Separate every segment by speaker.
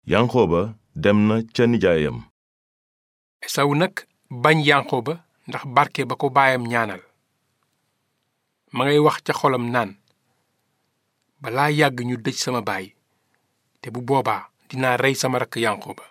Speaker 1: yanqooba dem na ca nijaayam
Speaker 2: esawu nag bañ yanqooba ndax barke ba ko baayam ñaanal ma ngay wax ca xolam naan balaa yàgg ñu dëj sama baay te bu boobaa dinaa rey sama rakk yanqooba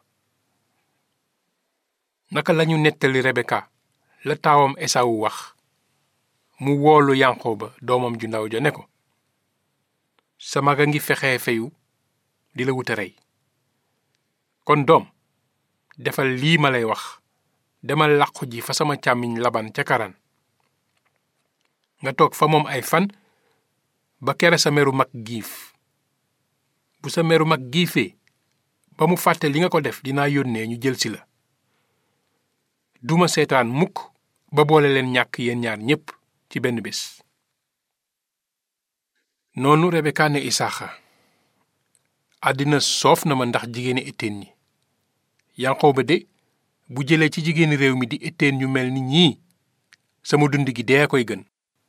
Speaker 2: naka lañu nettali rebeka la taawam esawu wax mu woolu yanqooba doomam ju ndaw ja ne ko sa mag a ngi fexee feyu di la wuta rey kon doom defal lii ma lay wax demal làqu ji fa sama càmmiñ laban ca karan nga toog fa moom ay fan ba kere sa meru mag giif bu sa meru mag giifee ba mu fàtte li nga ko def dinaa yónnee ñu jël si la duma seetaan mukk ba boole leen ñàkk yéen ñaar ñépp ci benn bés noonu rebeka ne isaaxa àddina soof na ma ndax jigéeni eteen ñi yanqooba de bu jëlee ci jigéeni réew mi di eteen ñu mel ni ñii sama dund gi dee koy gën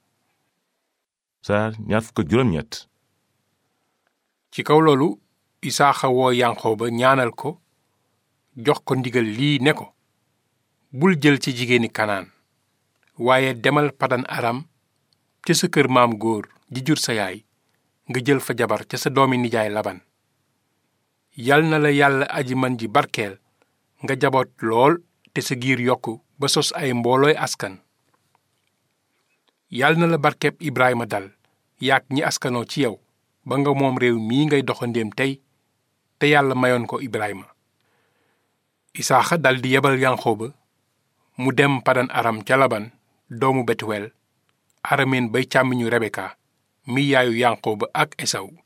Speaker 1: saar ñaar fukk ak juróom-ñett
Speaker 2: ci kaw loolu isaaxa woo yanqooba ñaanal ko jox ko ndigal lii ne ko bul jël ci jigéeni kanaan waaye demal padan aram ca sa kër maam góor ji jur sa yaay nga jël fa jabar ca sa doomi nijaay laban yal na la yàlla aji man ji barkeel nga jaboot lool te sa giir yokk ba sos ay mboolooy askan yal na la barkeeb Ibrahima dal yaak ñi askanoo ci yow ba nga moom réew mii ngay doxandéem tey te yàlla mayoon ko Ibrahima isaaxa daldi yebal yanqooba mu dem padan aram ca laban doomu betuwel arameen bay càmmiñu rebeka mi yaayu yanqooba ak esaw